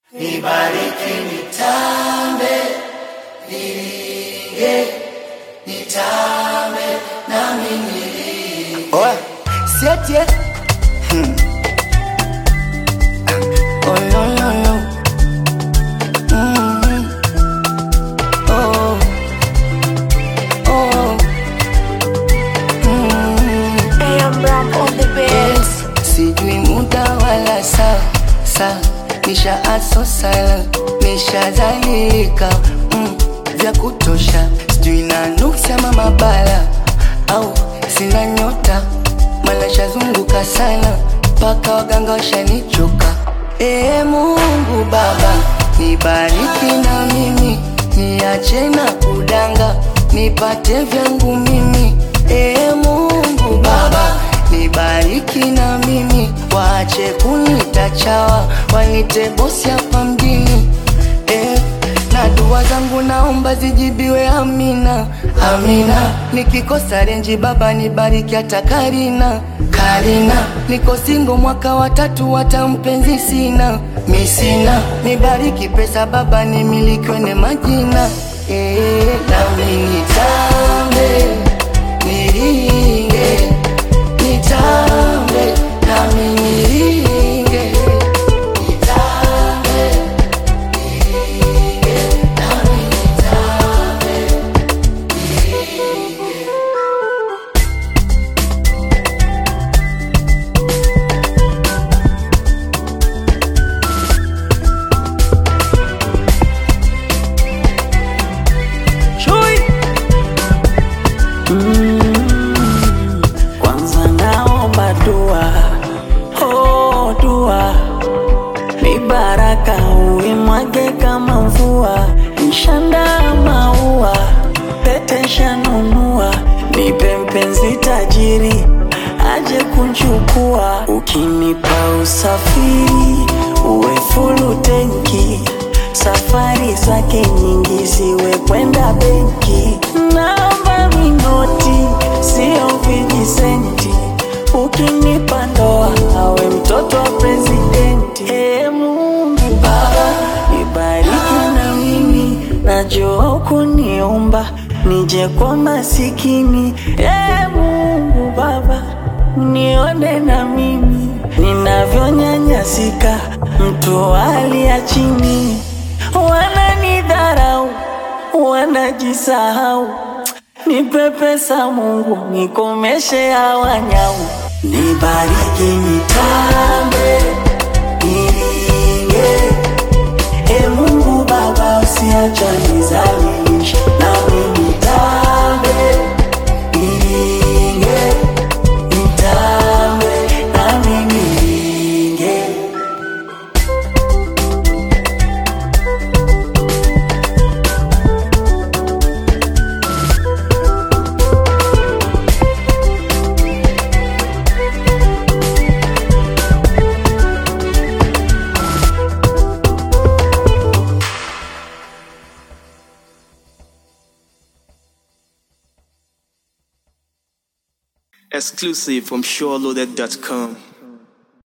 nibariki nitambe, niringe, nitambe, nami niringe. Oya, siatie. Hmm. Oh, no, no, no. Mm. Oh. Oh. Mm. AM Ram on the Yes, sijui muda wala saa saa, nisha aso sala, nishazalilika mm, vya kutosha, sijui na nuksi ama mabala au sina nyota, mala shazunguka sana mpaka waganga washanichoka. Ee Mungu Baba, nibariki na mimi, niache na kudanga, nipate vyangu mimi. Ee Mungu Baba, nibariki na mimi, waache kunita chawa, wanite bosi hapa mjini eh, na dua zangu naomba zijibiwe, amina amina. Nikikosa renji Baba nibariki hata Karina Karina, niko singo mwaka wa tatu, hata mpenzi sina mi sina, nibariki pesa Baba nimilikiwe ne majina eh, nami nitambe niringe nitambe nami niringe nitambe niringe nami nitambe Chui. Kwanza naomba dua, oh dua, ni baraka uimwage kama mvua, nshanda maua, pete shanunua, nipe mpenzi tajiri aje kunchukua, ukinipa usafiri uwe fulu tenki safari zake nyingi ziwe kwenda benki, naomba minoti sio vijisenti, ukinipa ndoa awe mtoto wa presidenti. Ee Mungu Baba, nibariki na mimi, najua hukuniumba nije kwa masikini. Ee Mungu Baba, nione na mimi ninavyonyanyasika, mtu wa hali ya chini, wananidharau, wanajisahau. Nipe pesa Mungu, nikomeshe hawa nyau, nibariki nitambe, niringe. E Mungu Baba, usiacha nizalilishe, nami nitambe, niringe, nitambe, nami niringe. Exclusive from SureLoaded.com.